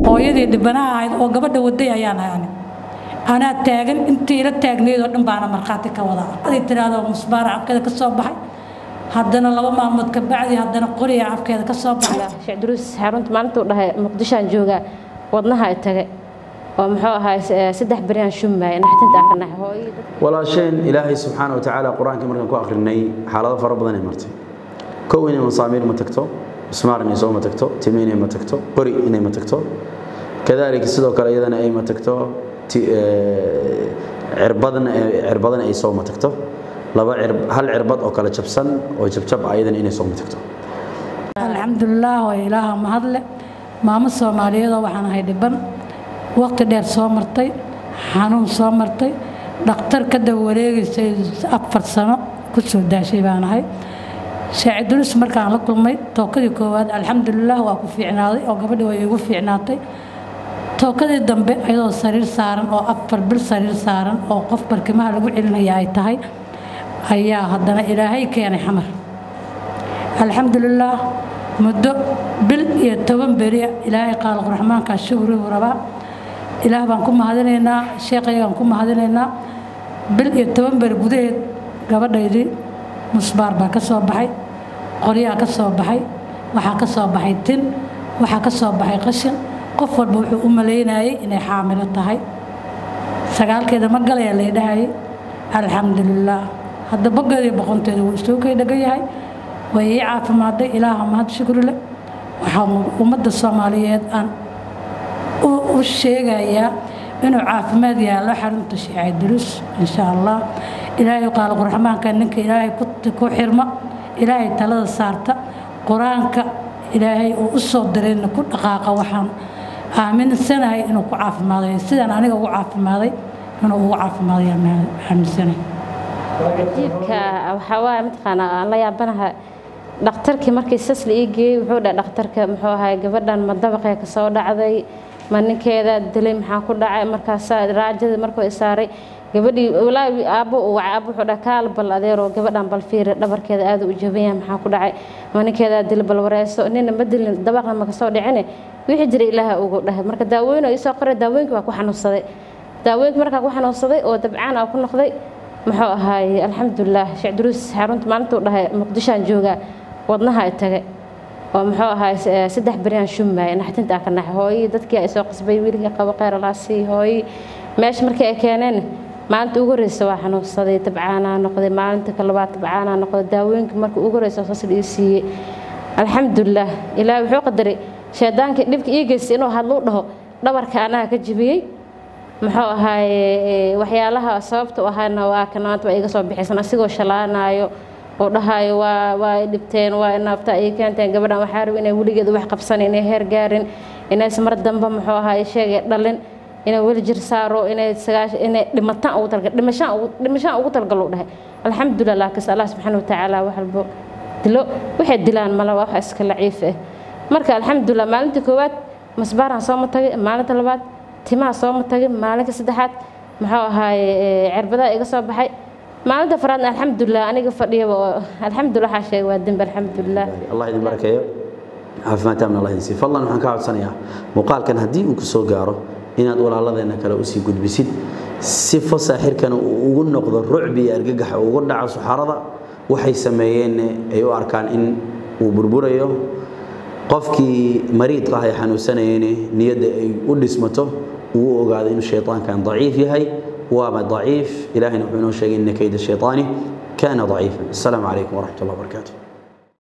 hooyadii dhibanaha ahayd oo gabadha waday ayaan ahay ani anaa taagan intii ila taagneyd oo dhan baana markhaati ka wadaa aday tiraahdo musbaara afkeeda ka soo baxay haddana laba maalmood ka bacdi haddana qoriya afkeeda ka soo baxay sheekh duruus xarunta maalintuu dhahay muqdishoan joogaa wadnaha ay tage oo muxuu ahaay saddex beryaan shumaaya naxtinta ka naxay hooyadii dadka walaasheen ilaahay subxaana wa tacaala qur-aankii markaan ku akhrinay xaalado fara badan ay martay kow inay masaamiir ma tagto mismaar inay soo ma tagto timi inay ma tagto qori inay ma tagto kadaalika sidoo kale iyadana ay ma tagto ti- eh, cirbadna cirbadana ay soo ma tagto laba cirb hal cirbad oo kale jabsan oo jabjab ah iyadana inay soo ma tagto alxamdulilaah waa ilaaha mahadle maamo soomaaliyeedoo waxaan ahay dhiban waqti dheer soo martay xanuun soo martay dhakhtar ka daba wareegaysay afar sano ku soo daashay baan ahay shaacidulis markaan la kulmay tookadii koowaad alxamdulilaah waa ku fiicnaaday oo gabadhi way igu fiicnaatay tookadii dambe ayadoo sariir saaran oo afar bil sariir saaran oo qof barkimaha lagu celinaya ay tahay ayaa haddana ilaahay keenay xamar alxamdulilaah muddo bil iyo toban beri ilaahay qaaliq raxmaanka shukrigu rabaa ilaah baan ku mahadinaynaa sheekhayagaan ku mahadinaynaa bil iyo toban beri gudaheed gabadhaydii musbaar baa ka soo baxay qoryaa ka soo baxay waxaa ka soo baxay tin waxaa ka soo baxay qashin qof walba wuxuu u malaynayay inay xaamilo tahay sagaalkeeda ma galaya laydhahayay alxamdulilaah hadda bogeedii boqonteeda wuu isuu kay dhagan yahay way ii caafimaaday ilaaha mahad shukri leh waxaan ummadda soomaaliyeed aan u u sheegayaa inuu caafimaad yaallo xarunta shiicay durus insha allah ilaahay qaaliq raxmaanka ninka ilaahay ku ku xirma ilaahay talada saarta qur-aanka ilaahay uu u soo dirayna ku dhaqaaqa waxaan aaminsanahay inuu ku caafimaaday sidaan aniga ugu caafimaaday inuu ugu caafimaaday aaminsanahay jiibka waxaa waaye mataqaanaa aan la yaabanahay dhakhtarkii markii sas la ii geeyey wuxuu dhahay dhakhtarka muxuu ahay gabadhan ma dabaqee ka soo dhacday ma ninkeeda dilay maxaa ku dhacay markaasaa raajadii markuu i saaray gabadhii walaahi aabbo uu wacay aabbo wuxuu dhahay kaal bal adeeroo gabadhan bal fiiri dhabarkeeda aad u jaban yahay maxaa ku dhacay ma ninkeeda dil bal wareyso nina ma dilin dabaqna ma kasoo dhicine wixii jira ilaaha ugu dhahay marka daawooyin oo isoo qoray daawooyinkii waa ku xanuunsaday daawooyinkii markaa ku xanuunsaday oo dabcaan aa ku noqday muxuu ahaay alxamdulilah sheekh duruus xarunta maalintuu dhahay muqdishoan joogaa wadnaha ay tage oo muxuu ahaay saddex beryaan shumaaya naxtinta ka naxay hooyii dadkii ay soo qasbay wiilkii qabo kheyr alaasii hooyii meesha markii ay keeneen maalinta ugu horeysa waa xanuunsaday tabcaanaa noqday maalinta ka labaad tabcaanaa noqday daawooyinkii markii ugu horeysa saas ii siiyey alxamdulilah ilaahay wuxuu qadaray shaydaankii dhibka ii geystay inuu hadluu dhaho dhabarka anaga ka jibiyey muxuu ahaaye waxyaalaha sababta u ahaana waa kan maanta waa iga soo bixiysan asigoo shalaanayo oo dhahayo waa waa i dhibteen waa inaabta ay keenteen gabadhan waxaa rabi inay weligeed wax qabsan inay heer gaarin inaysan mar dambe muxuu ahaaye sheegay dhalin inay weli jir saaro inay sagaash inay dhimataan ugu talgal dhimashaan ugu dhimashaan ugu talgal uu dhahay alxamdulilah laakiin allah subxaana watacaala wax walbo dilo waxay dilaan mala wax iska laciif ah marka alxamdulilah maalintii koowaad masbaaraan soo ma tagay maalinta labaad timaha soo ma tagin maalinka saddexaad muxuu ahaaye cirbadaa iga soo baxay maalinta faraadna alxamdulilah aniga fadhiyaba oo alxamdulilah waxaa sheegay waa dembi alxamdulilah allah idin barakeeyo caafimaad taamna allah idin siiyo fadlan waxaan ka codsanayaa muuqaalkan haddii uu ku soo gaaro inaad walaaladeenna kale usii gudbisid si fasaaxirkana uu ugu noqdo rucbi iyo argagaxa ugu dhaco suxarada waxay sameeyeenna ay u arkaan in uu burburayo qofkii mariidka ah ee xanuunsanayeyne niyadda ay u dhismato uu u ogaado inuu shayطaankan daciif yahay waaba daciif ilahayna wuxuu inoo sheegay ina kayda shayطaani kana daciifa asalaamu calaykum waraxmat اllah barakaatu